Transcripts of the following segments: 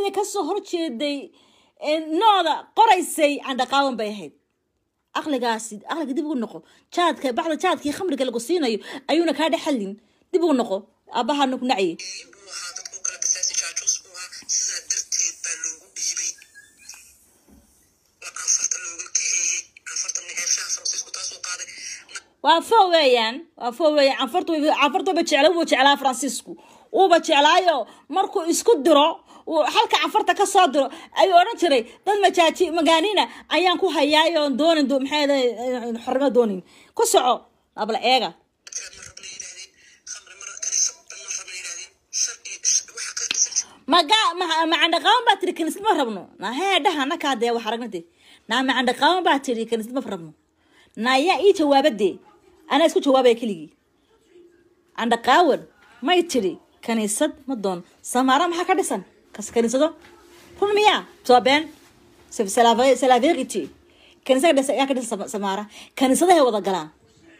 inay kasoo horjeeday nooda qoraysay candhaqaawan bay ahayd aqligaasi aqliga dib ugu noqo jaadka bacda jaadkii khamriga lagu siinayo ayuuna kaa dhexalin dib ugu noqo aabbaha nagu nacye buu ahaa dadku kala basaasi jaajuus buu ahaa sidaa darteed baa loogu dhiibay waa anfarta looga kaxeeyey anfarta neershaha faransiisku taasuu qaaday waa fo weeyaan waa fo weeyaan canfartu canfartuba jecla wuu jeclaa faransiisku uuba jeclaayo markuu isku diro uu halka canfarta ka soo diro ayuu odhan jiray dad majaaji magaanina ayaan ku hayaayo doonin maxay xornimo doonin ku soco abla eega dadkaad ma rabna yidhaahdeen khamri mar kaniisa ma rabna yidhaahdeen shar iyo waxa ka dhisan maga macandhaqaawan baa tiri kaniisad ma rabno na hee dhaha nakaa dee wax aragnade naa macandhaqaawan baa tiri kaniisad ma rabno na ayaa ii jawaabadee anaa isku jawaabaya keligii candhaqaawan may tiri kaniisad ma doon samaara maxaa ka dhisan kas kaniisado run miyaa soo been salaverity kaniisada dhisa ayaa ka dhisan samaara kaniisadahay wada galaan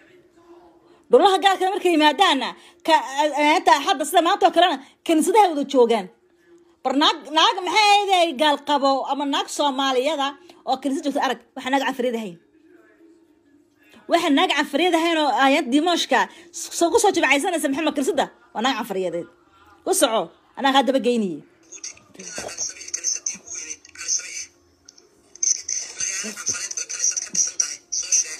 dhulaha gaalkana markay yimaadaana ka hadda sida maanta oo kalena kaniisadahay wada joogaan bar naag naag maxay ahayd gaal qabo ama naag soomaaliyada oo kaniisad joogta arag waxaa naag cafriyad ahayn waxaa naag cafriyad ahayn oo ayad dimooshka ku soo jibcaysanaysa maxamed kaniisada waa naag cafriyadeed ku soco anaa kaa daba geyniye ilaa cali sabiix kaniisadii ugu weyneyd cali sabiix magaalo anfareed oo kaniisad ka dhisan tahay soo sheega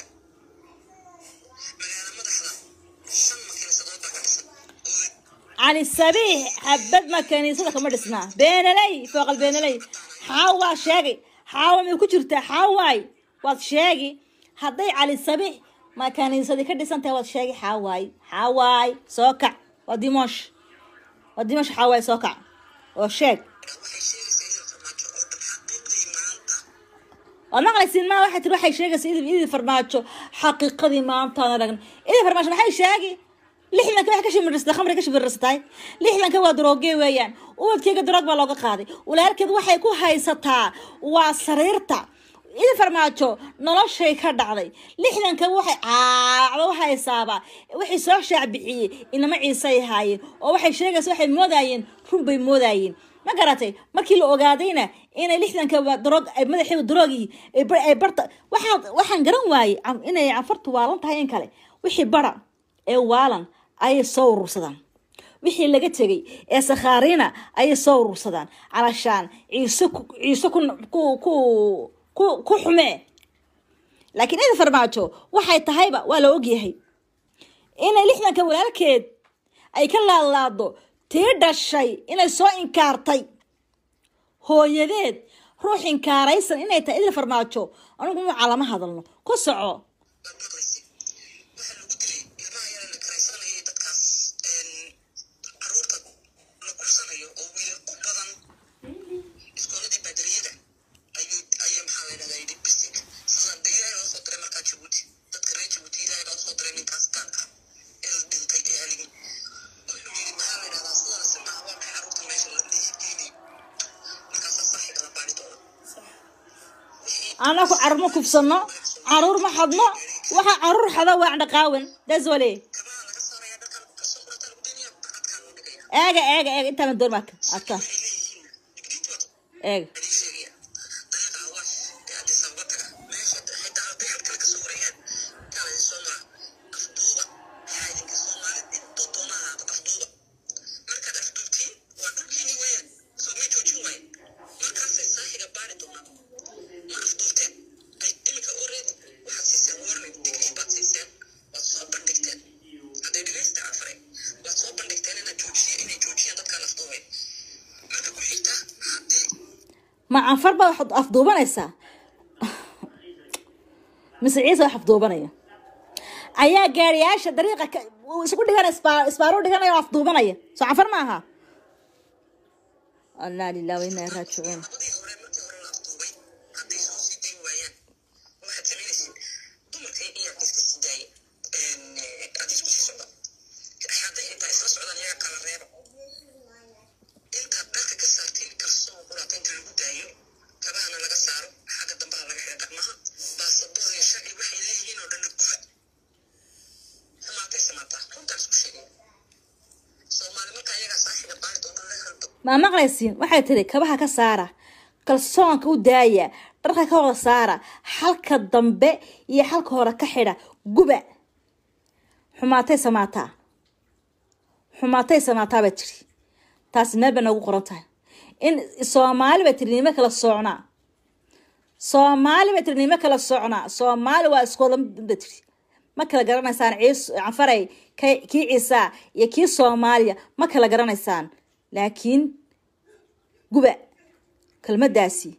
magaalo madaxda shan ma kaniisadood baa ka dhisan oo cali sabiix xabad ma kaniisada kama dhisnaa beenaley fooqal beenaley xaawaa sheegay xaawa may ku jirtaa xaawaay waad sheegi hadday cali sabiix ma kaniisadii ka dhisan tahay waad sheegi xaawaay xaawaay soo kac waa dimoosh waa dimoosh xaawaay soo kac oo sheeg waxay sheegaysaa idil farmaajo oo dhan xaqiiqdii maanta waad maqlaysiin maa waxay tiri waxay sheegaysa idil idil farmaajo xaqiiqadii maantaan aragna idil farmaajo maxay sheegi lixdanka waxay ka shimirsatay khamri ka shimirsatay lixdanka waa darooge weeyaan ubadkeyga daroog baa looga qaaday walaalkeed waxay ku haysataa waa sariirta idil farmaajo noloshay ka dhacday lixdanka waxay caacdo haysaaba waxay soo shaacbixiyey inama ciisay haayeen oo waxay sheegaysa waxay moodayeen run bay moodayeen ma garatay markii la ogaadayna inay lixdanka daroog ay madaxiiba daroogii ay barta waxaa waxaan garan waayey inay canfartu waalan tahay in kale wixii bara ee waalan ayay soo urursadaan wixii laga tegay ee sakhaariina ayay soo urursadaan calashaan ciise ciise ku ku ku ku ku xumee laakiin ida farmaajo waxay tahayba waa la ogyahay inay lixdanka walaalkeed ay ka laadlaado tii dhashay inay soo inkaartay hooyadeed ruux inkaaraysan inay tahay idil farmaajo anigu nuuca lama hadalno ku soco baad maqlaysa waxaa lagu dilay ilmaha yara la karaysanayay dadkaas caruurta la kursanayo oo wiilal u badan iskooladii baadariyada ayuu ayaa maxaa la yidhahdaa yidhi bisig sidaan de ilaahay loo soo diray markaa jabuuti dadka reer jabuuti ilaahay loo soo diray ninkaas gaalka ee la dhintay ee haligi wuxuu yidhi maxaa la yidhahdaa sidana simaha waa maxay caruurta meesha la dhiigeynayo markaasaa saaxiga la baari doona anaku carur ma kufsano caruur ma xadno waxa caruur xada waa dhaqaawan daswale kabaha laga saaraya dharkan kasoo qurata lagu daynaya bacadkaan loo dhigaya eega eega eega intaa doon marka adka waxay leeyihiin digdiintu waa eega adii sheegaya dariiqa awaash ee addis ababa taga meesha xitaa hadday xad kale kasoo wareegaan kala idin soo mara afduuba maxaa idinka soomaalid intoo doona ahaada afduuba markaad afduubtiin waa dhulkiini weeyaan soo may joojin waaye markaasay saaxiga baari doonaan ma afduubteen ay iminka already waxaad siiseen warning digniin baad siiseen waad soo bandhigteen hadday dhegaysta afare waad soo bandhigteen inaad joojiye inay joojiyaan dadkaan afduubay marka ku xigta haddii ma canfar baa waxaad afduubanaysaa mise ciise wax afduubanaya ayaa gaariyaasha dariiqa ka- uu isku dhiganaya isbaa- isbaaro dhiganaya oo afduubanaya soo canfar ma aha allah lilah wa inaa raajicuun labadii hore markii hore la afduubay hadday soo sii dayn waayaan waxaad samaynaysiin dumarka iyaa iska sii daaya aad isku sii socda hadday intaa isla socdaan iyaga kala reeba intaad dharka ka saartiin kalsoon quraata inta lagu daayo kabahana laga saaro xagga dambaha laga xidha dhaqmaha baasaboor iyo sharci waxay leeyihiin oo dhanna guba xumaatay samaataa runtaan isku sheegay soomaali markaa iyagaa saaxiga baari doona la halba maa maqlaysiin waxay tiri kabaha ka saara kalsoonka u daaya dharka ka wada saara xalka dambe iyo xalka hore ka xidha guba xumaatay samaataa xumaatay samaataa baa tiri taasi meel bay noogu qoran tahay in soomaali bay tiri nimo kala soocnaa soomaali bay tiri nimo kala soocnaa soomaali waa iskooda ba tiri ma kala garanaysaan ciis canfaray kii ciisaa iyo kii soomaaliya ma kala garanaysaan laakiin guba kelmadaasi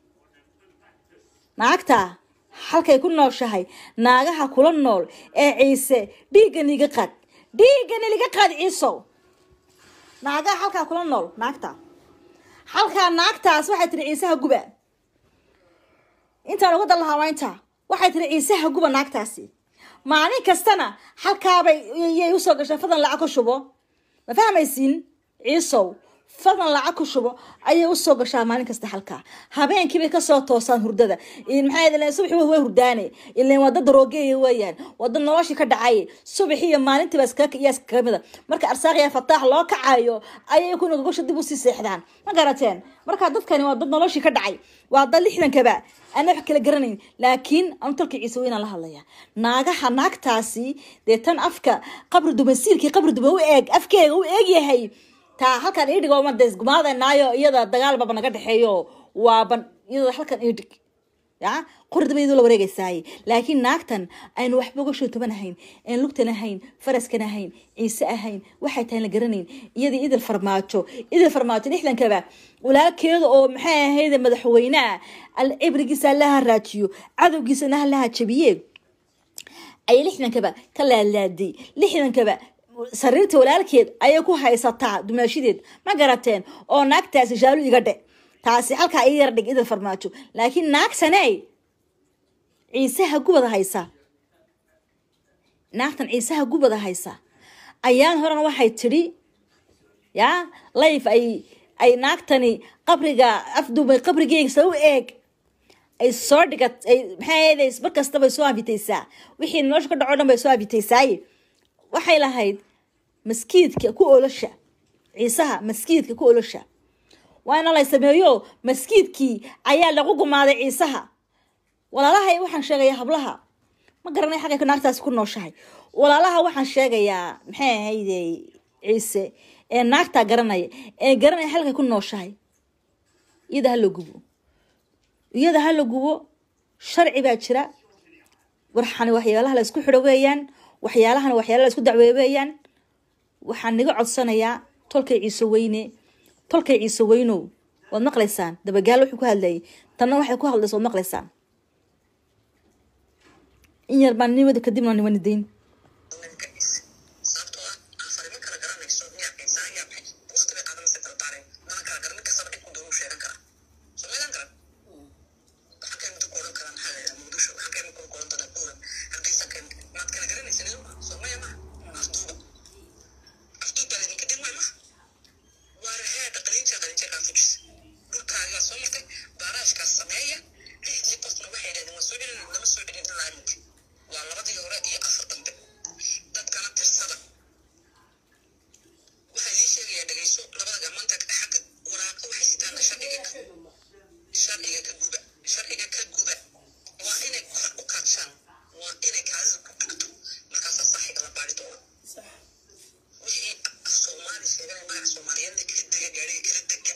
naagta halkay ku nooshahay naagaha kula nool ee ciise dhiiggan iga qaad dhiiggan iliga qaad ciisow naagaha halkaa kula nool naagta halkaa naagtaas waxay tiri ciisaha guba intaan uga dan lahaa waa intaa waxay tiri ciisaha guba naagtaasi maalin kastana halkaabay yay usoo gashay fadan lacag ku shubo ma fahmaysiin ciisow fadan lacag ku shubo ayay usoo gashaa maalin kasta halkaa habeenkiibay kasoo toosaan hurdada maxaa subaxi way hurdaane ilan waa dad daroogeeya weeyaan waa dad noloshii ka dhacay subaxi iyo maalintiiba iyaa iskaga mida marka arsaaqya fataax loo kacayo ayay kuna gogosha dib usii seexdaan ma garateen marka dadkani waa dad noloshii ka dhacay waa dad lixdankaba ana wax kala garanayn laakiin anu talka ciise weynaan la hadlaya naagaha naagtaasi dee tan afka qabri duban siilkii qabri duban u eeg afkeega u eeg yahay taa halkan idhig oo mades gumaadanaayo iyada dagaal baba naga dhexeeyo waaban iyada halkan idhig ya qordaba la wareegaysaaye laakiin naagtan aynu waxba uga shootoban ahayn aan lugtan ahayn faraskan ahayn ciise ahayn waxay tahay la garanayn iyadii idil farmaajo idil farmaajo lixdankaba walaalkeeda oo maxay ahayd madaxweyneha cibrigiisa allaha raajiyo cadowgiisana allaha jabiye ayay lixdankaba ka laalaaday lixdankaba sariirta walaalkeed ayay ku haysataa dumaashideed ma garateen oo naagtaasi shaalu iga dhe taasi halkaa ii yar dhig idil farmaajo laakiin naagtaney ciisaha gubada haysa naagtan ciisaha gubada haysa ayaan horena waxay tidhi ya layf ay ay naagtani qabriga afduubay qabrigeegsa u eeg ay soo dhigat ay maxay mar kasta bay soo afitaysaa wixii nolosha ka dhaco dhan bay soo afitaysaaye waxay lahayd maskiidka ku olosha ciisaha maskiidka ku olosha waa ina lay sameeyo maskiidkii ayaa lagu gumaaday ciisaha walaalahay waxaan sheegayaa hablaha ma garanay xagay naagtaasi ku nooshahay walaalaha waxaan sheegayaa maxay ahayde ciise ee naagtaa garanaya ee garanaya halkay ku nooshahay iyada hala gubo iyada hala gubo sharci baa jira warxani waxyaalaha la isku xidho weeyaan waxyaalahana waxyaala la isku dacweeye weeyaan waxaan naga codsanayaa tolkay ciise weyne tolkay ciise weynow waad maqlaysaan dabagaalo wuxuu ku hadlayay tanna waxay ku hadlaysa waad maqlaysaan in yar baan nimada kadibna nimani dayn sababtoo ah afarimo kala garanayso miyaa qiisa ayaa baxay waqti bay qaadanaysa kala baareen mana kala garan mid kastaba cid ku doonu sheegan karaa soo meelan karan waxaan kay mid ku odhan karaa maxaa la muqdisho waxaan kay mid ku odhan doonaa buuran hargeysa kay maad kala garanaysa idinku soo maya maha afduuba afduub baa laydinka dhin waay maha waana heedha qalinja qalinjeekaa fujis dhulkaagaa soo martay baaraashkaas sameeya lixdii qofna waxay yidhahdeen waa soo celin lama soo celin ilaa iminka waa labadii hore iyo afar dambe dadkana tirsada waxaa ii sheegaya dhegeyso labada gacmaanta xagga waraaqa waxay sitaan sharciga ka sharciga ka guba sharciga ka guba waa inay kor u kaadshaan waa inay kaadida ku dhigto markaasaa saxiga la baari doona wixii af soomaali sheeganay magac soomaaliyeedna kala dega gaariga kala dega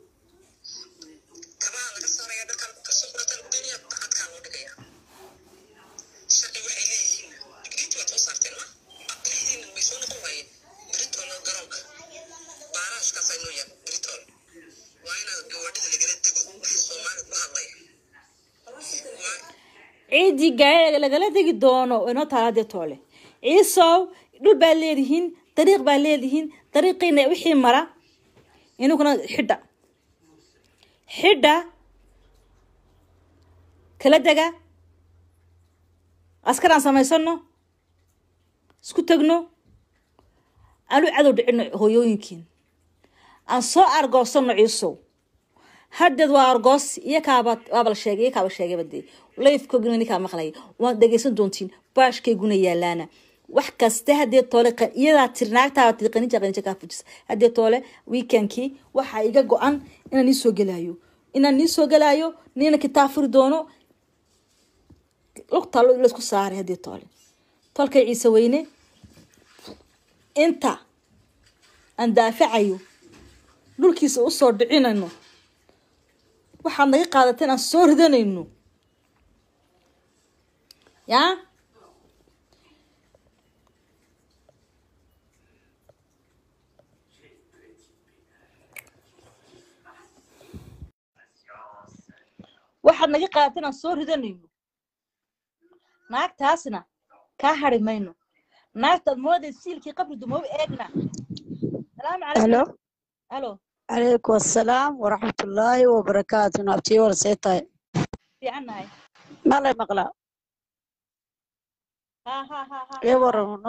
kabaha laga saaraya dharkaa lagu kasoo qurataa lagu geenaya bacadkaa loo dhigaya sharci waxay leeyihiin digriiti waad soo saarteen ma lixdiina may soo noqon waayeen britoolna garoonka baaraashkaasay noo yaab britool waa inaad gawaadhida lagala dego wixii soomaali ku hadlaya waa ciiddii gaariga lagala degi doono inoo taala dee toole ciisow dhul baa leedihiin dariiq baa leedihiin dariiqiina wixii mara inuguna xidha xidha kala dega askaraan samaysano isku tegno aanu cadow dhicino hooyooyinkiin aan soo argoosano ciisow haddeed waa argoos iyo kaaba waaba la sheegay iyo kaaba sheegayba dee layfkoogina ninkaa maqlaya waad dhegeysan doontiin baashkayguna yaalaana wax kaste haddee toole qa- iyadaa tiri naagtaaba tiri qanija qanija kaa fujisa haddee toole weekendkii waxaa iga go-an inaan nii soo gelaayo inaan nii soo gelaayo niina kitaab furi doono lugtaa lo- laysku saaray haddee toole tolkay ciise weyne inta aan daafacayo dhulkiisa usoo dhicinayno waxaad naga qaadateen aan soo ridanayno yaa waxaad naga qaadateen aan soo ridanayno naagtaasna kaa hari mayno naagtaad mooday siilkii qabri dumoobe eegna salaamu calaykum halo halo calaykum assalaam waraxmatullaahi wabarakaatu naabtii wala see tahay fiican nahay malay maqlaa ha ha ha ha ee ha, ha. warano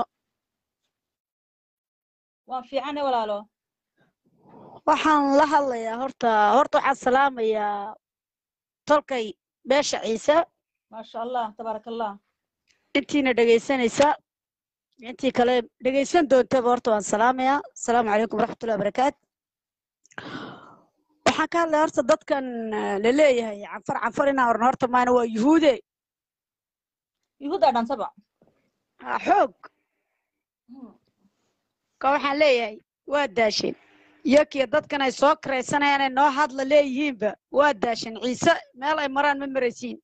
waan fiicane walaalo waxaan la hadlayaa horta horta waxaan salaamayaa tolkay beesha ciise maasha allah tabaaraka allah intiina dhegaysanaysa intii kale dhegaysan doontaba horta waan salaamayaa asalaamu calaykum waraxmatullahi wabarakaatu waxaan ka hadlaya horta dadkan eh, la leeyahay canfar canfar inaan orno horta maana waa yuhuude yuhuuddaa dhantaba ha xoog ka waxaan leeyahay waa daasheen iyakiyo dadkan ay soo karaysanayaan ay noo hadla leeyihiinba waa daasheen ciise meel ay maraan ma maraysiin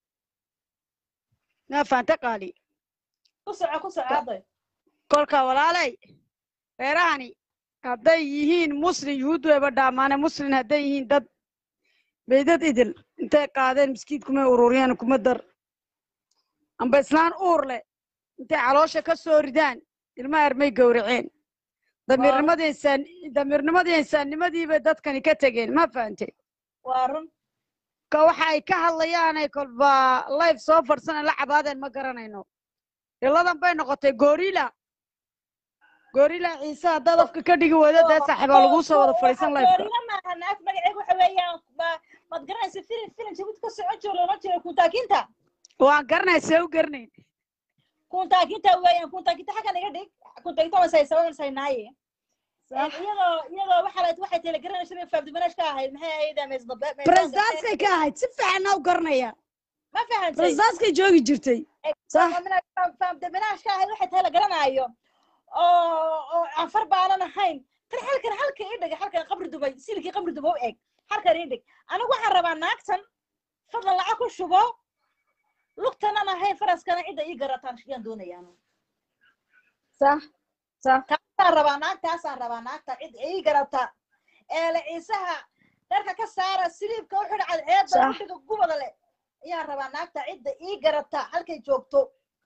maa faanta qaali ku soco ku soco hadday kolka walaalay reerahani hadday yihiin muslin yuhuud wayba dhaamaane muslin hadday yihiin dad baydad idil intay qaadeen miskiid kumay ururiyaan kuma dar amba islaan uur leh intay caloosha ka soo ridaan ilmaha ermay gowraceen damiirnimadii insaan damiirnimadii insaannimadiibay dadkani ka tegeen ma fahante waa run ka waxa ay ka hadlayaanay kolba life soo farsana la cabaadeen ma garanayno iladan bay noqotay gorila gorila ciise haddaad afka ka dhigi weydo dee saaxiibaa laguu soo wada fadhiisan lifeka goorina maaha naag magaceeg waxa weeyaan ma- maad garanaysa filin filin jabuuti ka socon jiro loola jiro kuntaakinta waan garanay see u garanayn kuntaakinta weeyaan kuntaakinta xaggan iga dhig kuntaakinta waan saysabansaynaaye iyadoo iyadoo waxa la waxay tele garanaysa faabdimanash ka ahayd maxay ahayd meesdabe presidentskay ka ahayd si fiicanna u garanaya ma fahantay presidentskay joogi jirtay صح. faabdimanash ka ahayd waxay tahay la garanaayo oo oo anfar baanan ahayn tan halkan halka ii dhig halkan qabri dubay silkii qabri dubay u eg halkan ii dhig anigu waxaan rabaa naagtan fadlan lacag ku shubo lugtanan ahayn faraskana cidda ii garataan yaan doonayaan صح صح taasaan rabaa naagtaasaan rabaa naagta cid ii garata eele ciisaha dharka ka saara siliibka u xidha cadceeda Sax. udhiga gubada leh ayaan rabaa naagta cidda ii garata halkay joogto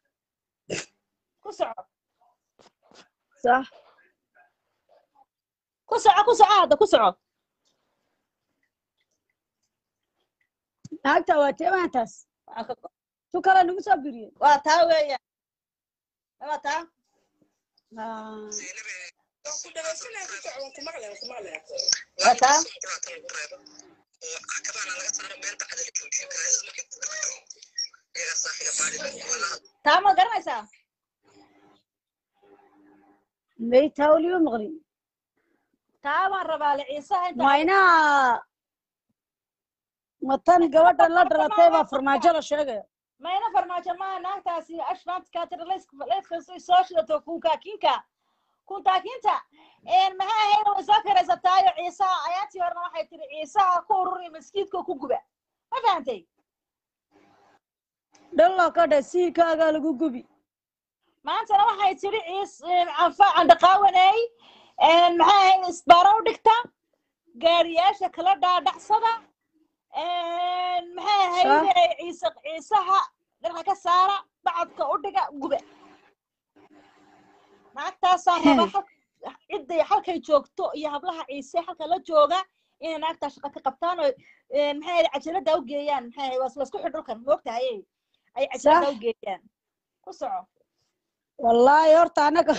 ku soco صح ku soco ku soco hadda ku soco naagta waa teemaantaas Waxaan ka go- tu kale nagu soo biriye waa taa weeyaan waa taa waa taa taa ma garanaysaa maytaa weliba maqlin taa baan rabaa le ciisaha inta maynaha matan gabadhan la dhalatay baa farmaajo la sheegaya mayna farmaajo maaha naagtaasi ashmaantka tiraleska soo shidato kunkaakinka kuntaakinta maxay ahayd way soo karaysataayo ciisaha ayaantii horena waxay tiri ciisaha ku ururi maskiidka ku guba ma fahantay dhalloo ka dhe siirkaagaa lagu gubi maantana waxay tiri ciis canfa candaqaawaney maxay ahayd isbaaro u dhigta gaariyaasha kala dhaadhacsada maxay ahayd ciise ciisaha dharka ka saara bacadka u dhiga guba naagtaasaan rabaa hal- cidday halkay joogto iyo hablaha ciise halka la jooga inay naagtaa shaqa ka qabtaan oo maxay ahayd cajalada u geeyaan maxay ahayd waa laisku xidh dhulkan moogtahay ay cajalada Sax. u geeyaan ku soco wallaahi horta annaga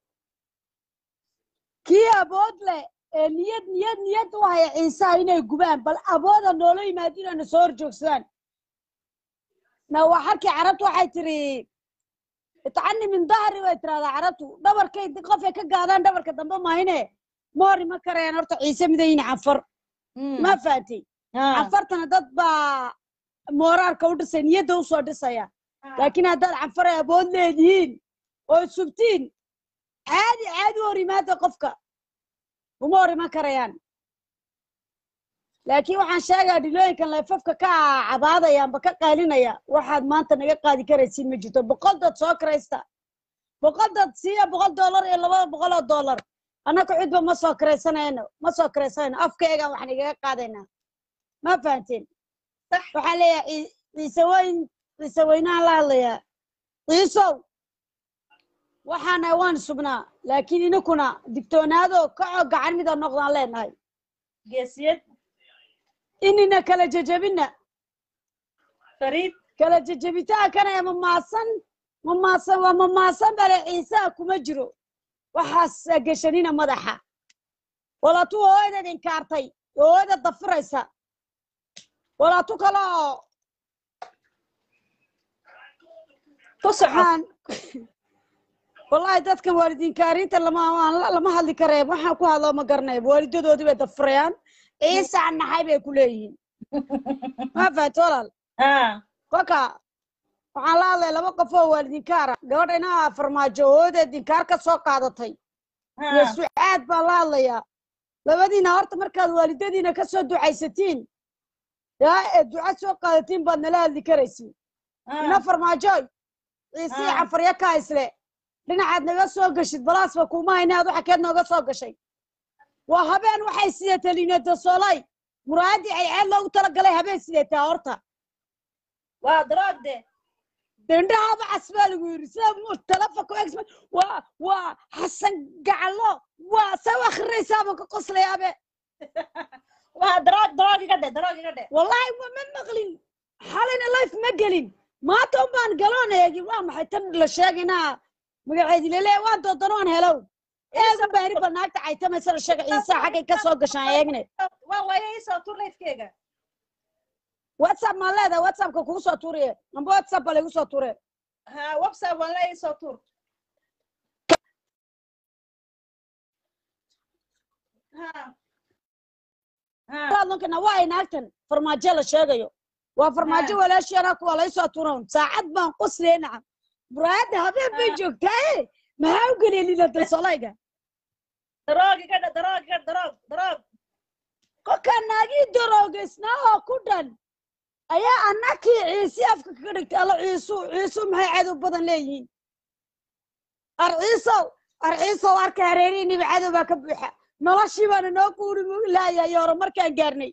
kii abood leh ee niyad niyad niyad u haya ciisaha inay gubaan bal abooda noola yimaado inayna soo horjoogsadaan na waa halkii carabtu waxay tiri itacani min dahri way tirahdaa carabtu dhabarkay qofay ka gaadaan dhabarka dambe mahine moori ma karayaan horta ciise midayin canfar ma fahatay canfartana dad baa mooraarka u dhisay niyadda usoo dhisaya laakiin haddaad canfaray abood leedihiin oo subtiin caadi caadi u hor yimaada qofka uma hor iman karayaan laakiin waxaan sheegaa dhilooyinkan leefafka ka cabaadaya amba ka qaalinaya waxaad maanta naga qaadi karaysiin ma jirto boqol dad soo karaysta boqol dad siiya boqol dollar iyo labada boqol oo dollar annaka cidba ma soo karaysanayno ma soo karaysanayno afkaygaan wax nagaga qaadaynaa ma fahanteen waxaa leeyahay cii- ciise weyn ciise weynaan la hadlayaa ciisow waxaana waan sugnaa laakiin inakuna digtoonaado kacoo gacan mida noqdaan leenahay geesiyad inina kala jejebina fariid kala jejebitaankana ee mamaasan mamaasan waa mamaasan bale ciisaha kuma jiro waxaas geshanina madaxa walaatu hooyadeed inkaartay hooyada dafiraysa walaatu kale oo ku soco waxaan wallahi dadka waalidiinkaariinta lama aan la- lama hadli karee waxaan ku hadloo ma garanaya waalidadoodii bay dafirayaan ciisaan naxay bay ku leeyihiin ma fahato walaal Ah, kolka waxaan la hadlaya laba qof oo waalidiinkaara gabadha inaa farmaajo hooyadeed dinkaar ka soo qaadatay iyo ah, sucaad baan la hadlayaa labadiina horta markaad waalidadiina ka soo ducaysatiin yaa ee duca soo qaadatiin baad nala hadli karaysiin ina ah. farmaajoy ciisii Ah. cafarya kaa isle dhinacaad naga soo gashid balaasba kuma hayna aad waxa keed nooga soo gashay waa habeen waxay sideetay liinada soolay muraadii cayceed loogu talagalay habeen sideetaa horta waa droogde dendhahaaba cas baa lagu yidhi sida mu telefonka ex waa waa xasan gacalo waa sa u akrinaysaaba ka qoslayabe waa droog droog iga dhe droog iga dhe wallahi wa ma maqlin xalayna life ma gelin maanta un baan galoon eegin waa maxay tan la sheegaynaa magaceedi lele waan doodan waan helow eegu baari ba naagta caytamaysa la sheega ciisa xaggay ka soo gashaan eegne waa waaye isoo tur lifkeyga whatsapp maan leedahay whatsappka kugu soo tuuriye amba whatsapp ba laygu soo tuure ha website waan le isoo tur ha ha adoonkana waa ay naagtan farmaajo la sheegayo waa farmaajo Ah. walaasheena kuwa laysoo tuuran saacad baan qoslee nacam muraayadda habeen bay Ah. joogtaaye maxaa u geliya linada solayga droog iga dhe droog iga droog droog kolkaa naagii daroogaysnaa oo ku dhan ayaa annakii ciisi afka kaga dhigtay alla ciisu ciisu maxay cadow badan leeyihiin ar ciisow ar ciisow arka hareerihiiniba cadow baa ka buuxa noloshii baana noo guuri laayahay hore markaan gaarnay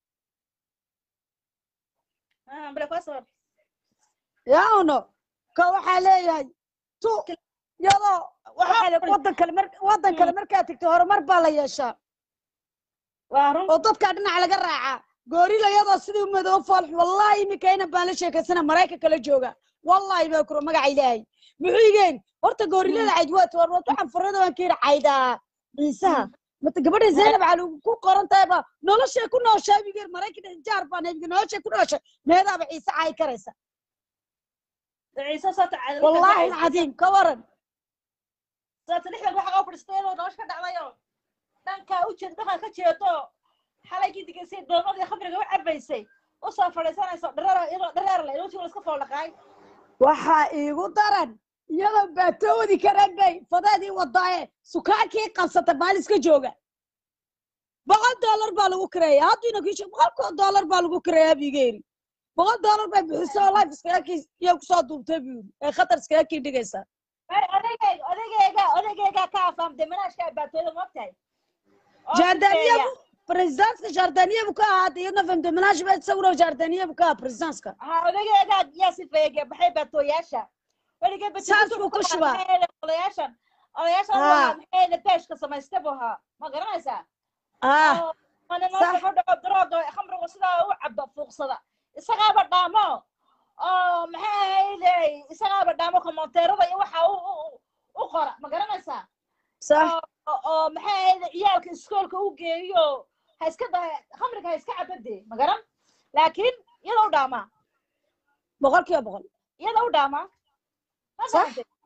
ha bale koo sabab yaa uno ka waxaa leeyahay tu iyadoo waxaa le waddan kale mar waddan kale markaad tegto horumar baa la yeeshaa waa run oo dadkaa dhinac laga raacaa goorila iyadoo sidii madow foolx wallahi iminka ina baan la sheekaysana maraykanka la jooga wallahi baa kuro magaca ilaahay muxuu igeen horta goorilada cayd waa war waad waxaan furada waan ka yidhi caydaa ciisaha mata gabadha zaynab cali ku qoran tahay ba noloshay ku nooshaa bigeer maraykan jaar baan haybiga noloshay ku nooshay meedaaba ciise caay karaysa ciise soo tacay wallahi alcadiim ka waran sababta lixdan waxa oo fadhiistay iyadoo nolosha ka dhacdayo dhankaa u jeed dhankaa ka jeedo xalaygii digaysay doomadii khamriga u cabaysay usoo fadhiisanayso dhareer iyadoo dhareer le ilootiga iska foolaqaay waxaa iigu daran iyadoo baatoodi karan bay fadeedii wadaaye sukaankii qabsata maaliska jooga boqol dollar baa lagu kireeya haddiina kiisha boqolkoo dollar baa lagu kireeyaa bigeeri boqol dollar bay bixisay oo life iskaga kii iyo kusoo duubtay buu yidhi ee khatar iskaga kii dhigaysaa ay odageyga odageyga odageyga ka afaamtay manaashka baatooda moogtahay oo jardaniya kufeeya. presidentka jardaniya buu ka ahaa iyadna famdemanaash ba isaguna jardaniya buu ka ahaa presidentka ha odageyga yaa sifeeye baxay baatooyaasha weligee Saas buu ku shubaa. odayaashan odayaashan Ha. waa maxay beeshka samaystay buu ahaa ma garanaysaa ah oo mana Sax. nolosha ku dhaco darooga khamrigu sidaa u cabo fuuqsada isagaaba dhaamo oo maxay ahayday isagaaba dhaamo komonteerada iyo waxa u u- u qora ma garanaysaa sax oo oo maxay ahayday ciyaalka iskoolka u geeyo ha iska da khamriga ha iska cabade ma garan laakiin iyada u dhaamaa boqol kiiba boqol iyada u dhaamaa Ma Sax. garantay?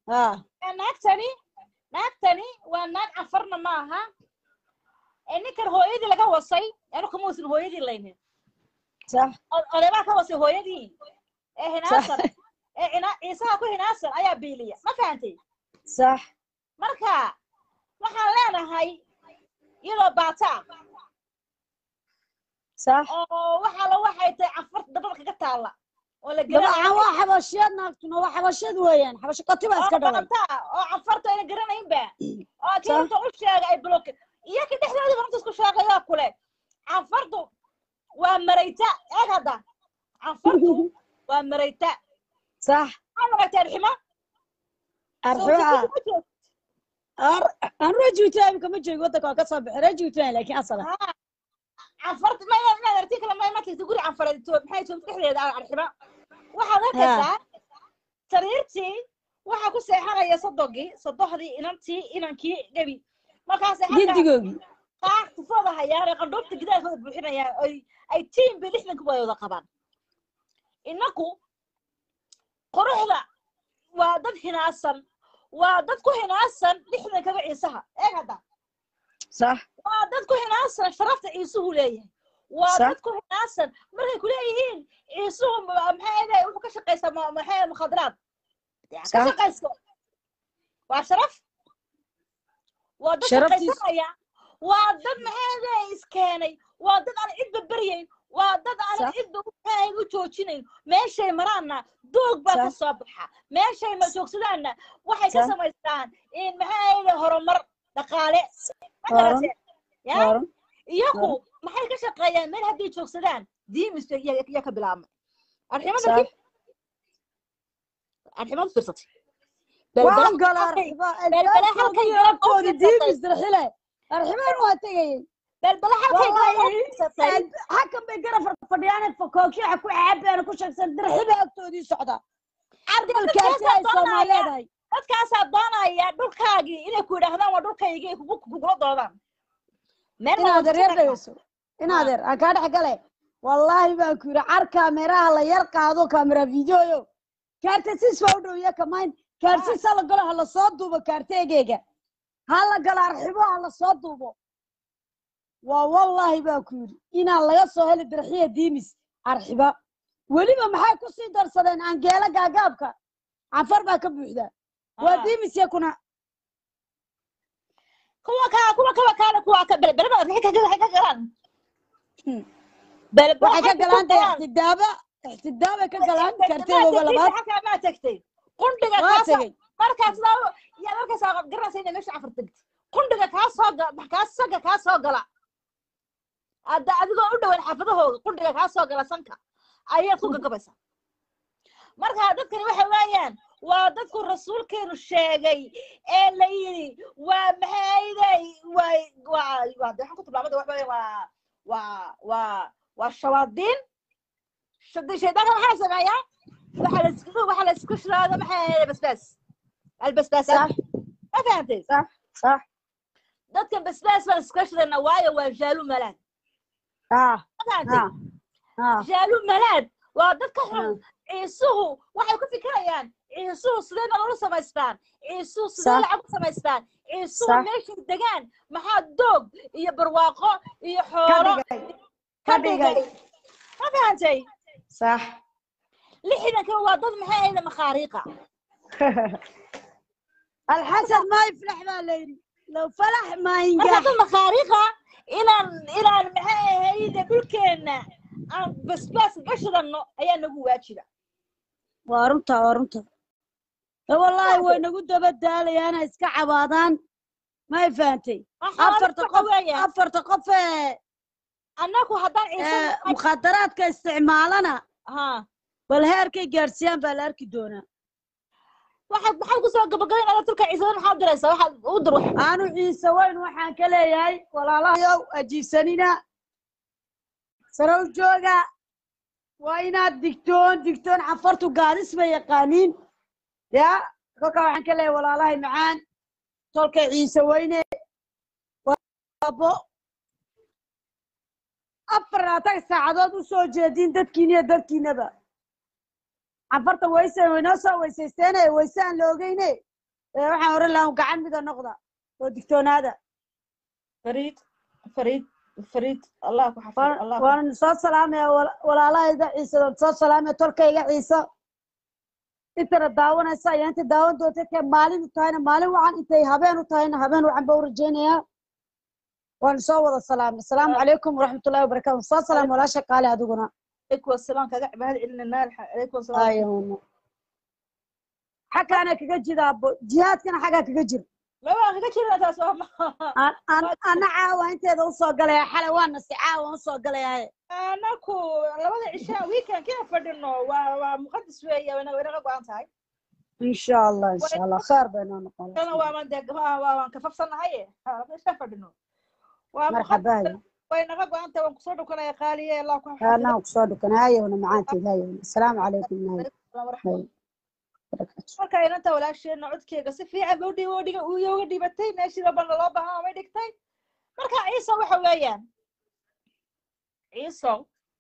haa naagtani naagtani waa naag cafarna maaha ee ninkan hooyadii laga wasay anu kama wasin hooyadii laynin sax O- odaybaa ka wasay hooyadii ee hinaasan ee cina- ciisaha ku hinaasan ayaa biiliya ma fahantay sax marka waxaan leenahay iyadoo baataa sax oo waxa la waxay tahay cafarta dabada kaga taalla oo la dabcan garanayo waa xabashiyad naagtuna waa xabashiyad weeyaan xabasho katiba iska oo dhalay baataa oo cafarta ayna garanaynba oo kii Sax. inta u sheegay ay bloke iyo kii dhexdoodii runta isku sheegayoo kule cafartu waa marayta eeg hadda cafartu waa marayta sax maxaa maragtay arximo arxiba aan rajuuta imika ma joogi waddanka waa ka soo baxay rajuutan laakiin asala cafarta ma inaad inaad arti kale ma ma tagta guri cafareed to maxay to dhexdeeda arximo waxaad arkaysaa sariirtii waxaa ku seexanaya sodogii sodohdii inantii inankii gebi markaasay halkaa gindigoogii qaar tufooda hayaan ee qandhoobta gidaarkooda buuxinayaan ay ay tiim bay lixdanka way wada qabaan inaku quruxda waa dad hinaasan waa dad ku hinaasan lixdankaba ciisaha eeg hadda sax waa dad ku hinaasan sharafta ciisuhu leeyahay waa Sax. dad ku hinaasan markay kuleeyihiin ciisuhu ma- maxay ahayd wuxuu ka shaqaysaa ma- maxay ahayd mukhadaraad Ya, ka Sax. shaqaysto waa sharaf waa dad Sharaftiis- shaqaysanaya waa dad maxay ahayd iskeenay waa dad aan cidba beryayn waa dad aan Sax. cidba maxay ahayd u joojinayn meeshay maraanna doog baa ka Sax. soo baxa meeshay ma joogsadaanna waxay ka Sax. samaystaan in maxay ahayd horumar dhaqaale ma Horan. garatee ya horan iyagu maxay ka shaqeeyaan meel hadday joogsadaan diimis yaa ka bilaabmay arximada sax arximada fiirsatay waan gala arxiba balbala halkay albaabkoodi fiirsatay. diibis dirxile arxibaan waa tegayay balbala halkay Wallahi, fiirsatay xakan bay garab fadhiyaan fakookiyaha ku caabeen ku sheegsan dirxiba agtoodii socda ardalkaasi ay soomaaliyeedahay dadkaasaa doonaya dhulkaagii inay ku yidhaahdaan waa dhulkaygii ay kugu kugula doodaan meel inaad wada reer jirta. dhegeyso inaad er aan kaa dhex gale wallaahi baan ku yidhi car kaameraha la yar qaado kaamera videoyo kaartasiis baa u dhow iyo kamayn kaarsiis ha la galo ha la soo duubo kaarteegeyga ha la galo arxibo ha la soo duubo waa wallaahi baan ku yidhi inaan laga soo heli dirxiya diimis arxiba weliba maxay ku sii darsadeen angeela gaagaabka cafar baa ka buuxda waa Ah. diimis yakuna kuwa kaa kuwa kaba kaale kuwa ka balbala waxay ka waxay ka galaan Hmm. balbala waxay ka galaan dee ixtidaaba ixtidaabay ka galaan kaarteegooga labaad maa tagtay qundhiga waa kaasoo tegey markaas laa yaa markaas aad garanaysa inay meesha cafar tagtay qundhiga kaa soo gala kaa sanka kaa soo gala hadda adigoo u dhowan xaafadahooda qundhiga kaa soo gala sanka ayaad ku gagabaysaa marka dadkani waxa weeyaan waa dadku rasuulkeenu sheegay ee la yidhi waa maxayday waa waa waa de waxaan ku tilmaamada waxa weeye waa waa waa waa shawaadiin shadi shaydaanka maxaa sameeyaa waxaa la isku waxaa la isku shiraada maxay ahayd basbaas albasbaasaat ma fahantay صح صح dadkan basbaas baan iska shirana waayo waa jaalu malaad اه ma fahantay اه اه jaalu malaad waa dadka xun ciisuhu waxay ku fikirayaan ciisuhu sidee nololu samaystaan ciisuhu sidee Sax. lacag u samaystaan ciisuhu Sax. meeshay degaan maxaa doog iyo barwaaqo iyo xoolo كدغاي ka كدغاي dhigay ma fahantay صح lixdanka waa dad maxay ahayda makhaariiqa الحسد ما يفلح ما ليلي لو فلح ما marka ينجح dad makhaariiqa inaan inaan maxay ahayda dhulkeenna aan basbaas ka shidano ayaa nagu waajiba وارنتا وارنتا والله وينغو دبا داليانا اسكا عبادان ما فهمتي افرت قف weeyaan افرت قف annagu haddaan ciise nahay- مخدرات كاستعمالنا ha بل هيركي جارسيان بالاركي دونا waxaad maxaad kusoo gabagabaynaya tulka ciisada maxaad diraysaa waxaad u dir wax aanu ciise weyn waxaan ka leeyahay walaalahayow ajiibsanina sarow jooga waa inaad digtoon digtoon cafartu gaadis ma yaqaaniin ya kolka waxaan ka leeyahay walaalahay macaan tolka ciise weyne waabo afar labaatan saacadood u soo jeedin dadkiin iyo dadkiinaba cafarta wayse waynoo soo weysaysteene wayse aan la ogeyne ee waxaan oran lahaa gacan mida noqda oo digtoonaada fariid fariid fariid allah ku xafido allah ku waan soo salaamaya wala- walaalahayda ciise waan soo salaamaya tolkayga ciise intana daawanaysa iyo inta daawan doonta intay maalin u tahayna maalin wacan intay habeen u tahayna habeen wacan baa u rajaynayaa waan soo wada salaamay asalaamu calaykum waraxmatullahi wabarakaatu soo salaam walaasha qaali adiguna عليكم السلام كذا بعد علنا عليكم السلام ayuuna xaggaana kaga jira abo jihaadkana xaggaa kaga jira ما ما كذا كذا تاس ما An- an- ana caawa inteeda usoo galaya xalay waa nasi caawa usoo galaya أنا كو لبدا عشاء ويكند كيف فدنو ومقدس ويا وانا وانا قوان تاي insha allah insha allah khair baynoo noqon أنا وما دق ما وما كفف سنة هاي ايش فدنو ومقدس marxabaayo وانا قوان تاي وانكسر كنا يا خالي الله كو anaa kusoo dhukan hayowna macaanteed hayowna asalaamu calaykum nahay ورحمة hay barakaatu marka inanta walaasheena codkeega si fiican bay udhi udhiga uyooga dhibatay meeshii rabana loo bahaa may dhigtay marka ciise waxa weeyaan ciiso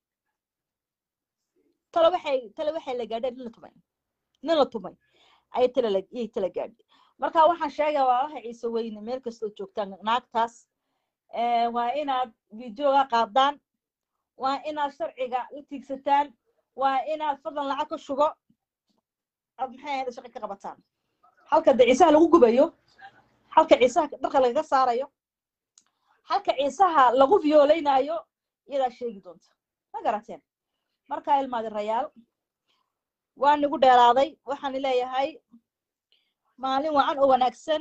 tale waxay tale waxay la gaadheen nin la tumay nin la tumay ayay tale la iyay tala gaadhay marka waxaan sheegaya walaalaha ciise weyne meel kastoo joogtaan naagtaas eh, waa inaad videoga qaadaan waa inaad sharciga la tiigsataan waa inaad fadlan lacag ka shugo aad maxay ahayd shaqo ka qabataan halka de ciisaha lagu gubayo halka ciisaha dharka lagaga saarayo halka ciisaha lagu viooleynayo iyadaa sheegi doonta ma garateen marka ilmaadi rayaal waa nigu dheeraaday waxaan leeyahay maalin wacan oo wanaagsan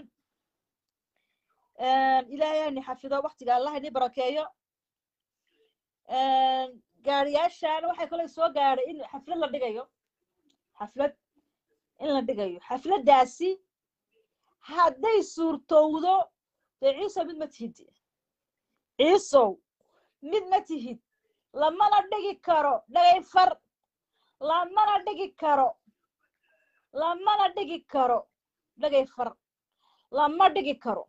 ilaahay ni xafido waktiga allah ni barakeeyo gaariyaashan waxay kale soo gaadhay in xaflad la dhigayo xaflad in la dhigayo xafladdaasi hadday suurtowdo dee ciisow mid ma tihid ciisow mid ma tihid lamana dhigi karo dhagay far lamana dhigi karo lamana dhigi karo dhagay far lama dhigi karo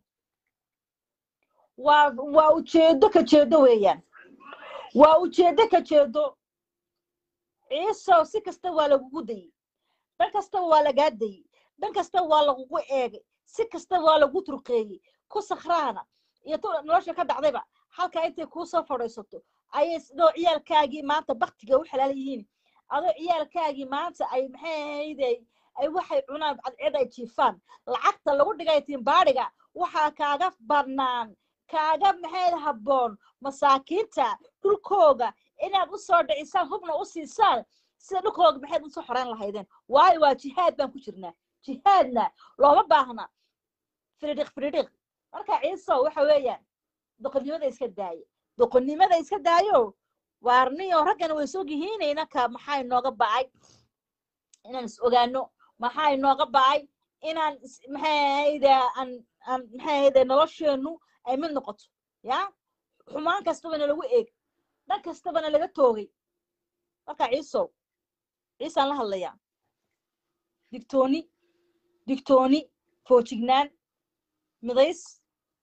waa waa ujeedo ka jeedo weeyaan waa ujeedo ka jeedo ciisow si kasta waa lagugu dayey dhan kastaba waa lagaa dayey dhan kastaba waa lagugu eegay si kasta waa lagu turqeeyey ku sakhraana iyo tu nolosha ka dhacdayba halkaa intay kuu soo fadhiisato ayay sidoo ciyaalkaagii maanta baktiga u xalaal yihiin adoo ciyaalkaagii maanta ay maxay ahayde ay waxay cunaan cadceed ay jiifaan lacagta lagu dhigay timbaadhiga waxaa kaaga bannaan kaaga maxayd habboon masaakiinta dhulkooga inaad u soo dhicisaan hubna u siisaan sida dhulkooga maxayd usoo xoreyn lahaydeen waayo waa jihaad baan ku jirnaa jihaadna looma baahna firidhiq firidhiq marka ciiso waxa weeyaan doqonnimada iska daaye doqonnimada iska daayo waarniyo raggana way soo gihiinaynaka maxaa inooga bacay inaan is ogaano maxaa inooga bacay inaan maxay ahayde aan aan maxay ahayde nolosheenu ay mid noqoto ya xumaan kastabana lagu eeg dhan kastabana laga toogay marka ciisow ciisaan la hadlayaa digtooni digtooni foojignaan midays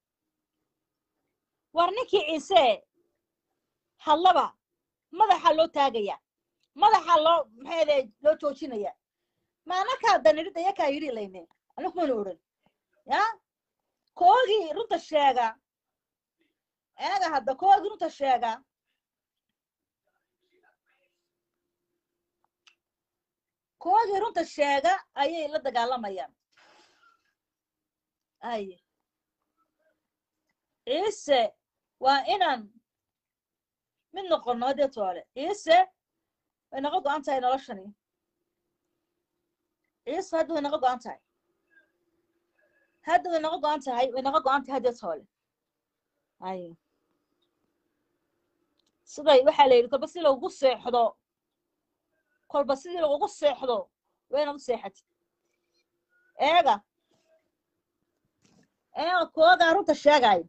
war ninkii ciise hadlaba madaxa loo taagaya madaxa loo maxayde loo joojinaya maanakaa danidhid ayakaa yidhi layne anigu mana odhan ya koogii runta sheega eega hadda koogii runta sheega koogii runta sheega ayay la dagaalamayaan aye ciise waa inaan mid noqono haddee toole ciise way naga go-an tahay noloshani ciise hadda way naga go-an tahay hadda way naga go-an tahay way naga go-an tahay haddee toole aye siday waxaa la yidhi kolba si lagugu seexdo kolba sidii lagugu seexdo waa inaad u seexatid eega eega koogaa runta sheegaayo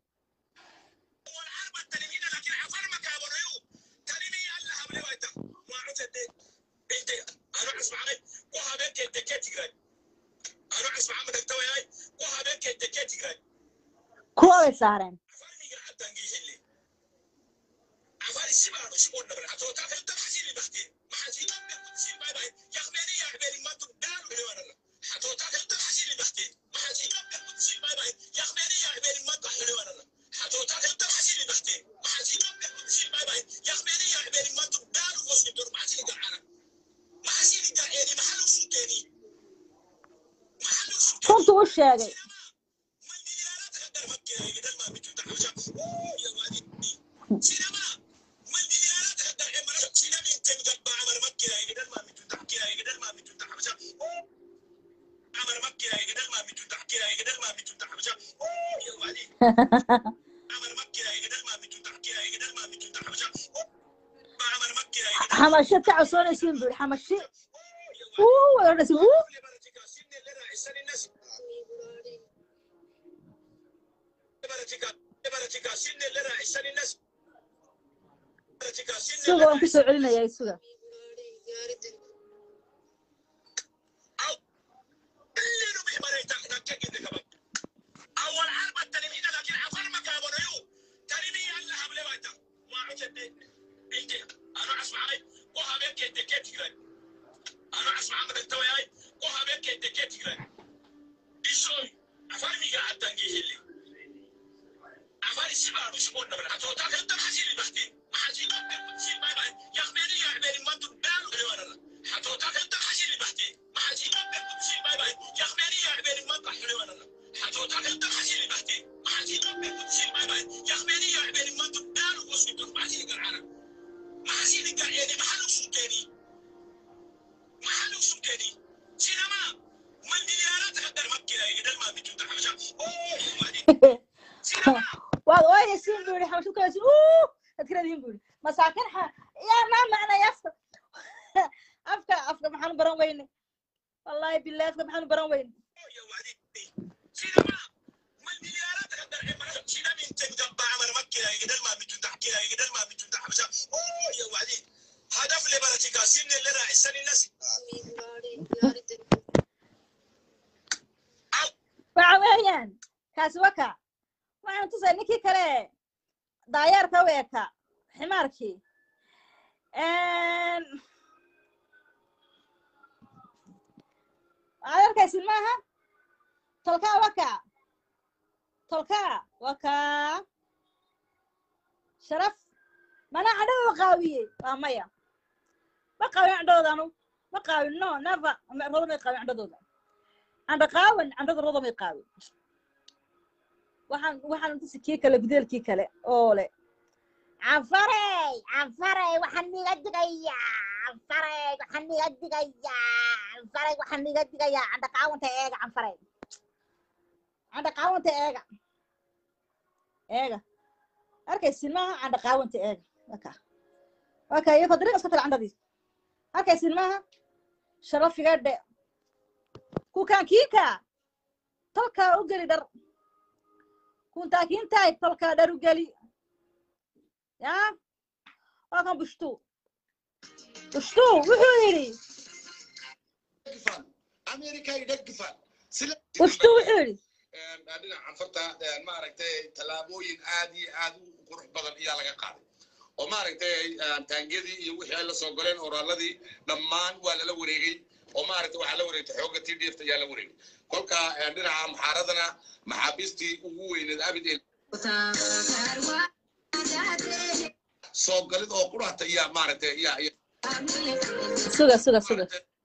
kuwa bay saareen sheegay xamashad ka codsoonaysiin buu yidhi xamashi uu wada odhanaysa uu suga waan kusoo celinayaa suga waad ooynaysiin buu yidhi xamashad kaasi uu adkiradiin buu yidhi masaakin xa yaa maa macnay afka afka afka maxaanu baran weyne wallaahi billahi afka maxaanu baran weyne waxa weeyaan kaasi waka waxaan tusay ninkii kale daayeerka u eka ximaarkii waxaad arkaysid maaha tolkaa waka tolkaa waka sharaf mana candhadooda qaawiyey waa maya ma qaawin candhadoodanu ma qaawin no never rodo may qaawin candhadooda candha qaawan candhada rodo may qaawin waxaan waxaan tusi kii kale gudeelkii kale oo le canfarey canfarey waxaan niga digayaa canfarey waxaan niga digayaa canfarey waxaan niga digayaa candha qaawanta eega canfarey candha qaawanta eega eega arkaysin maaha candha qaawanta eega waka waka iyo fadriga iska tala candhadiis arkaysin maaha sharafiga dhe kukaan kiika tolkaa u geli dhar kuntaa kiintahay tolkaa dhar u geli ya waa kan bushtu bushtu wuxuu yidhi bushtu wuxuu yidhi dhinaca canfarta maaragtay tallaabooyin aad iyo aad u qurux badan ayaa laga qaaday oo maaragtay taangiyadii iyo wixii ay la soo goleen oraaladii dhammaan waa lala wareegay oo maaragtay waxaa la wareegtay xoogga t d f ayaa la wareegay kolka dhinaca muxaaradana maxaabiistii ugu weyneed abid ee soo galid oo qurahta ayaa maaragtay ayaa suga suga suga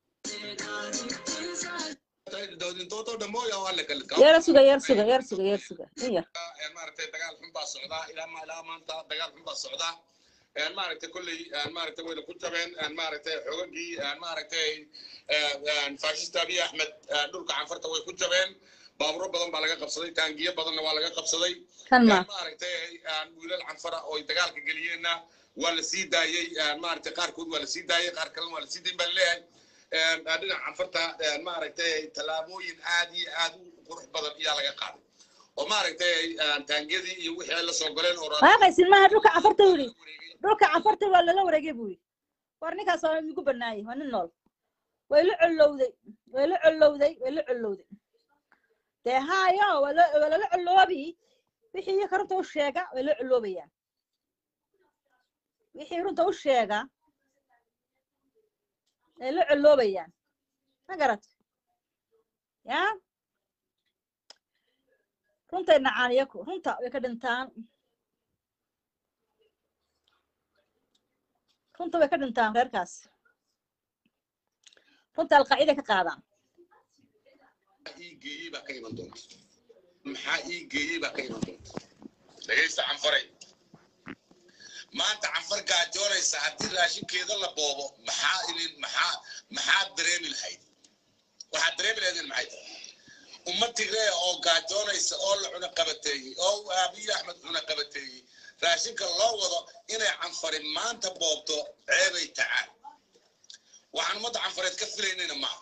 doodintoodo dhamooya waa la kala yar suga yar suga yar suga yar suga in yar maaragtay dagaal xun baa socdaa ilaa ma ilaa maanta dagaal xun baa socdaa maaragtay kolley maaragtay wayna ku jabeen maaragtay xogagii maaragtay faashista abiy axmed dhulka canfarta way ku jabeen baaburo badan baa laga qabsaday taangiyo badanna waa laga qabsaday kan ma maaragtay wiilal canfara oo dagaalka geliyeenna waa la sii daayey maaragtay qaarkood waa la sii daayey qaar kalena waa la sii dayn baa laleeyahay dhinaca canfarta maaragtay tallaabooyin aad iyo aad u qurux badan ayaa laga qaaday oo maaragtay taangiyadii iyo wixii ay la soo goleen oo waaqaysin maaha dhulka cafarta u yidhi dhulka cafarta waa lala wareegay buu yidhi war ninkaas waa igu banaayay waa nin nool way la collowday way la collowday way la collowday dee haayo waa la- waa lala colloobi wixii iyaga runta u sheega way la colloobayaan wixii runta u sheega way la colloobayaan ma garat ya runtay nacaan iyaku runta way ka dhintaan runta way ka dhintaan reerkaas runta alqaacida ka qaadaan ii geeyey baa ka iman doonta maxaa ii geeyey baa ka iman doonta dhegaysta canfaray maanta canfar gaajoonaysa haddii raashinkeeda la boobo maxaa idin maxaa maxaad dareemi lahayd waxaad dareemi lahaydin maxay tahay ummad tigree oo gaajoonaysa oo la cuna qabateeyey oo abiy axmed cuna qabateeyey raashinka loo wado inay canfari maanta boobto ceebay tacaal waxaan ummadda canfareed ka filaynayna maaha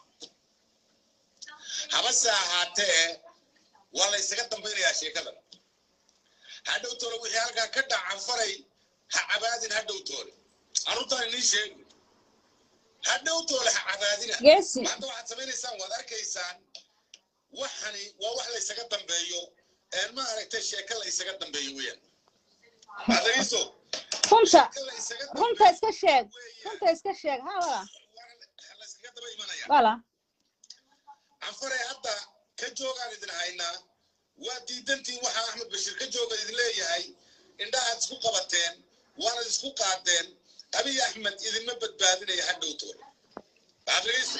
habase ahaatee waa la ysaga dambaynayaa sheekadan hadhow toole wixii halkaa ka dhac canfaray ha cabaadin hadhow toole arrintaan inii sheegi hadhow toole ha cabaadina geesi maanta waxaad samaynaysaan waad arkaysaan waxani waa wax la ysaga dambeeyo een ma aragtay sheeko la ysaga dambeeyo weeyaan adayso runta sheeko la ysaga runta iska sheeg weeyaan runta iska sheeg ha wala waana la yskaga daba imanaya wala canfare hadda ka joogaan idin haynaa waa diidantiin waxaa axmed bashir ka jooga idin leeyahay indhahaad isku qabateen waanad isku qaadeen abiy axmed idinma badbaadinaya hadhow toole waxaad dhegeysa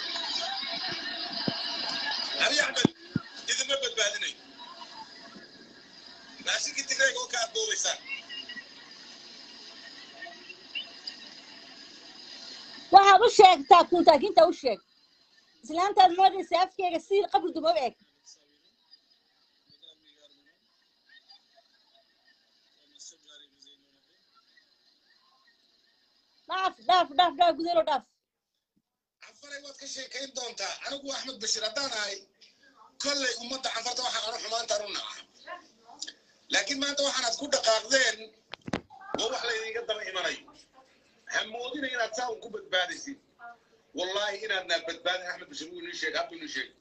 abiy axmed idinma badbaadinayo raashinkii tigreega oo ka adboobaysaan waxaad u sheegtaa kuntaakinta u sheeg islaantaad moodaysa afkeega si qabri duma u eg dhaaf dhaaf dhaaf dhaaf gudeelo dhaaf canfaray waad ka sheekayn doontaa anigu axmed bashir haddaan ahay kollay ummadda canfarta waxaa anu xumaantaan u naca laakiin maanta waxaanaad ku dhaqaaqdeen waa wax laydinga daba imanayo hamoodina inaad saa un ku badbaadaysid wallaahi inaadnaa badbaadin axmed bashir wuu inii sheegay hadduu inii sheegay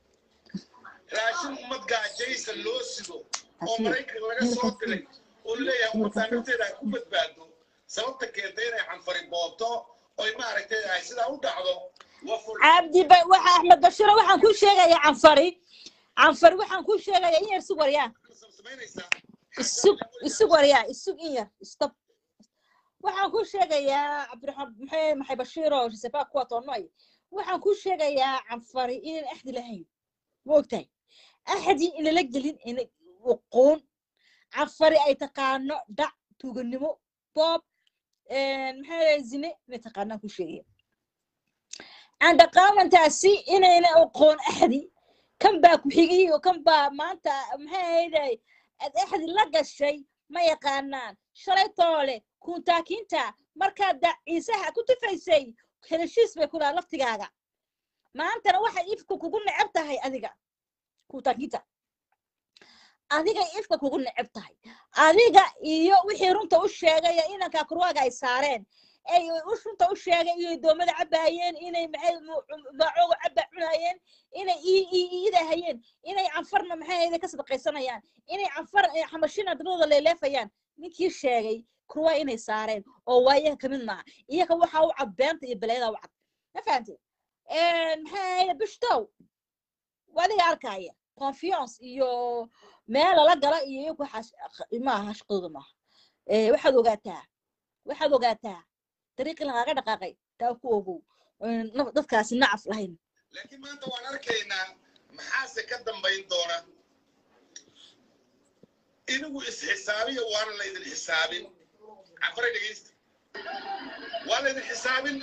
raashin ummad gaajaysa loo sido oo maraykan laga soo diray oo leeyahay ummaddaa nafteeda ay ku badbaado sababta keentay inay canfari boobto oy maaragtay ay sidaa u dhacdo waa fur cabdi ba waxa axmed bashiro waxaan ku sheegayaa canfari canfari waxaan ku sheegayaa in yar isug waryaa samaynaysaa isug isug waryaa isug in yar stop waxaan ku sheegayaa cabdiraxmaan maxay maxay bashiiro shisefa kuwa toonnoy waxaan ku sheegayaa canfari inaan axdi lahayn ma ogtahay axdi inala gelin ina uquun canfari ay taqaano dhac tuuganimo boob maxaa zine inay taqaanaan ku sheegaya candhaqaamantaasi inayna aqoon axdi kan baa ku xigay oo kan baa maanta maxay ahayday ad axdi la gashay ma yaqaanaan shalay toole kuntaakinta markaad da ciisaha ku tufaysay heshiis bay ku lahaa laftigaaga maantana waxay ifka kugu neceb tahay adiga kuntaakinta adiga ifka kugu neceb tahay adiga iyo wixii runta u sheegaya inanka kurwaaga ay saareen ay u- runta u sheegay inay doomada cabaayeen inay maxay baacooga caba cunayeen inay ii- ii- iidahayeen inay canfarna maxay ahayde ka sadaqaysanayaan inay canfar eh, xamashina dabadooda leeleefayaan ninkii sheegay kurwaa inay saareen oo waa iyaga kamid maaha iyaga waxaa u cad beenta iyo beleeda u cad ma fahamtid maxay ahayde bishtow waa adiga arkaya confiance iyo meel lala gala iyo iyagu waxaas maaha shaqadooda maaha Eh, waxaad ogaataa waxaad ogaataa dariiqii lagaaga dhaqaaqay taa ku ogow Een, naf- dadkaasi nacaf lahayn laakiin maanta waan arkaynaa maxaase ka dambayn doona inigu isxisaabiya waana laydin xisaabin canfare dhegeysta waa laydin xisaabin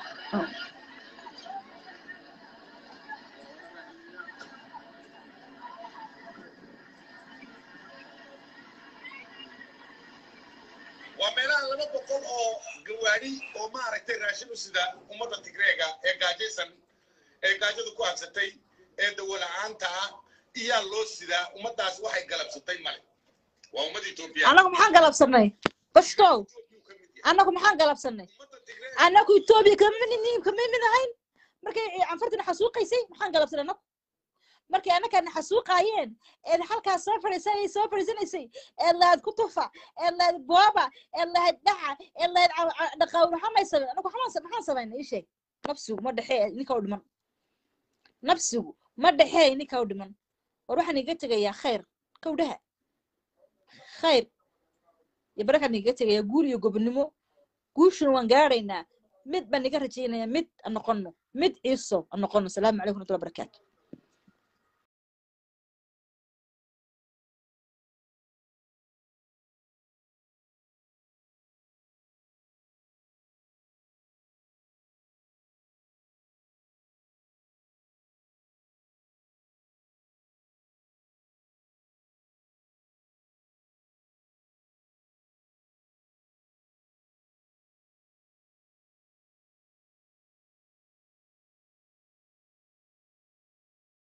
waa meelaha laba boqol oo gawaadhi oo maaragtay raashin u sida ummadda tigreega ee gaajaysan ee gaajadu ku habsatay ee dawola'aanta ah iyaa loo sidaa ummaddaas waxay galabsatay male waa ummadda etoobiya annagu maxaan galabsanay bashtow Etoobiyuu ka mid yahay. annagu maxaan galabsanay ummadda tigreega annagu etoobiya kama nin kama mid ahayn markay canfartina xasuuqaysay maxaan galabsanay annagu markay annakana xasuuqaayeen eed halkaas soo fadhiisanay soo fadhiisanaysay eed lahayd kutufa eed lahayd booba eed lahayd dhaca eed lahayd dhaqaawr maxaa may samayn annagu maxaan maxaan samaynay ii sheeg nafsigu ma dhexee ninka u dhiman nafsigu ma dhexee ninka u dhiman war waxaan iga tegayaa khayr kowdhaha khayr iyo barakaan iga tegayaa guul iyo gobonimo guushuna waan gaaraynaa mid baan iga rajaynayaa mid aan noqono mid ciiso aan noqono salaamu calaykum waraxmatullahi wabarakaatu